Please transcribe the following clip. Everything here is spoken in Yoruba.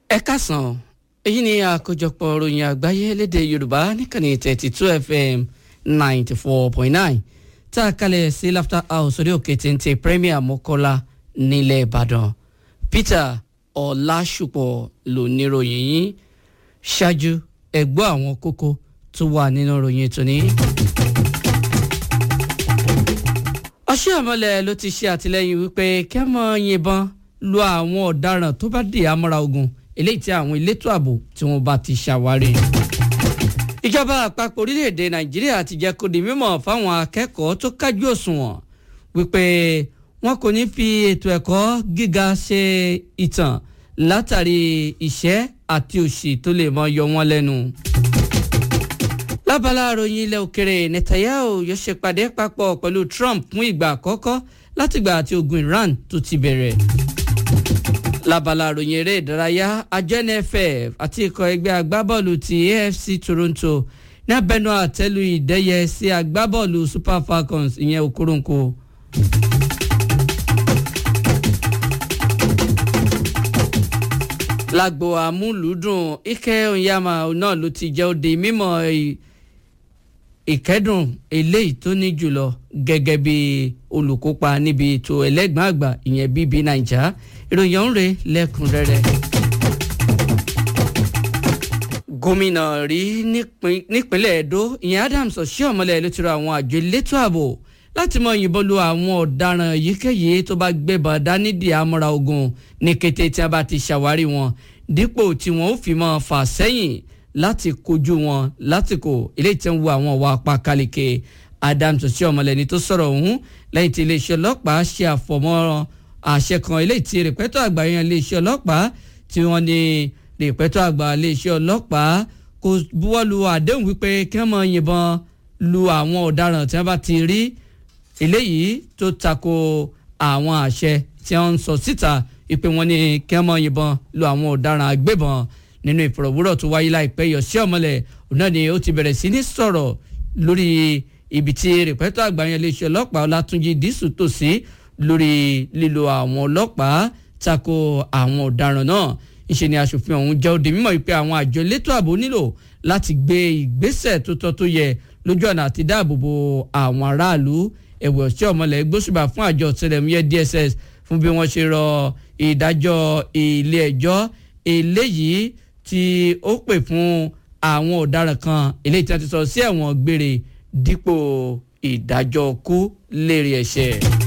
ẹ kásán èyí ni àkójọpọ̀ ròyìn àgbáyé lédè yorùbá níkànnì thirty two fm ninety four point nine tá a kalẹ̀ sí laughter house orí òkè téńté premier mọ́kọ́lá nílẹ̀ ìbàdàn peter ọ̀làṣùpọ̀ ló ní ròyìn yín ṣáájú ẹ̀gbọ́ àwọn kókó tó wà nínú ròyìn tòní. ọṣẹ́ àmọ́lẹ̀ ló ti ṣe àtìlẹ́yìn wípé kẹ́mọ́ yìnbọn lu àwọn ọ̀daràn tó bá dì àmọ́ra ogun eléyìí tí àwọn elétò ààbò tí wọ́n bá ti ṣàwárí. ìjọba àpapọ̀ orílẹ̀-èdè nàìjíríà ti jẹ́ kó di mímọ̀ fáwọn akẹ́kọ̀ọ́ tó kájú òṣùwọ̀n wípé wọn kò ní fi ètò ẹ̀kọ́ gíga ṣe ìtàn látàrí ìṣẹ́ àti òṣì tó lè mọ yọ wọ́n lẹ́nu lábala àròyìn ilẹ̀ òkèrè netanyahu yóò ṣèpàdé papọ̀ pẹ̀lú trump fún ìgbà àkọ́kọ́ látìgbà àti ogun iran tó ti bẹ̀rẹ̀. lábala àròyìn eré ìdárayá àjọ nff àti ikọ̀ ẹgbẹ́ agbábọ́ọ̀lù ti afc toronto ní abẹnú àtẹ́lu ìdẹ́yẹ sí agbábọ́ọ̀lù super falcons ìyẹn okoronkwo. lágbo àmúlùdùn ike onyama náà ló ti jẹ́ òde mímọ́ ìkẹ́dùn eléyìí tó ní jùlọ gẹ́gẹ́ bí olùkópa níbi ètò ẹlẹ́gbọ̀n àgbà ìyẹn bíbí naija ìròyìn ọ̀hún rẹ̀ lẹ́kùnrẹ́rẹ́. gómìnà rí nípínlẹ̀ edo ìyẹn adams ọ̀ṣẹ́ọ̀mọlẹ̀ ló ti rọ àwọn àjọ elétò ààbò láti mọ yìnbọn lu àwọn ọ̀daràn yíkéyìí tó bá gbébọn dání di àmọ́ra ogun ní kété tí a bá ti ṣàwárí wọn dípò tí wọn ó fi mọ́ fà sẹ́yìn láti kojú wọn lásìkò ilé tí ń wo àwọn ọ̀wà apákáleke adams sí ọmọlẹ́ni tó sọ̀rọ̀ ọ̀hún lẹ́yìn tí iléeṣẹ́ ọlọ́pàá ṣe àfọ̀mọ́ àṣẹ kan ilé tí rìpẹ́tọ̀ àgbà yan iléeṣẹ́ ọlọ́pàá tí wọ́n ní rìpẹ́tọ̀ àgbà iléeṣẹ́ ọlọ́pàá kò buwọ́lu àdéhùn wípé kí wọ́n máa yìnbọn lu àwọn ọ̀daràn tí wọ́n bá ti rí eléyìí tó tako àwọn àṣẹ tí wọ́n ń sọ síta ìpè wọn ní kí wọ́n máa yìnbọn lu àwọn ọ̀daràn agbébọn nínú ìfọ̀rọ̀wúrọ̀ tó wáyé láìpẹ́ yọ sí ọmọlẹ̀ náà ni ó ti bẹ̀rẹ̀ sí ní sọ̀rọ̀ lórí ibi tí rìpẹ́tọ̀ àgbáyé iléeṣẹ́ ọlọ́pàá ọlátúnjì dísù tò sí lórí lílo àwọn ọlọ́pàá tako àwọn ọ̀daràn náà ìṣe ni aṣòfin ọ̀hún jẹ́ òde mímọ̀ wípé àwọn àjọ elétò ààbò nílò láti gbé ìgbésẹ̀ tó tọ́ tó yẹ lójú ọ̀nà àti dáàbòbò àwọn aráàlú ẹ̀wẹ̀ ọ̀sẹ̀ ọmọlẹ̀ gbósùbà fún àjọ ọ̀tẹlẹ̀múyẹ́ DSS fún bí wọ́n ṣe rọ ìdájọ́ ilé ẹjọ́ eléyìí tí ó pè fún àwọn ọ̀daràn kan eléyìí tí wọ́n ti sọ sí ẹ̀wọ̀n gbére dípò ìdájọ́ kú lérí ẹ̀ṣẹ̀.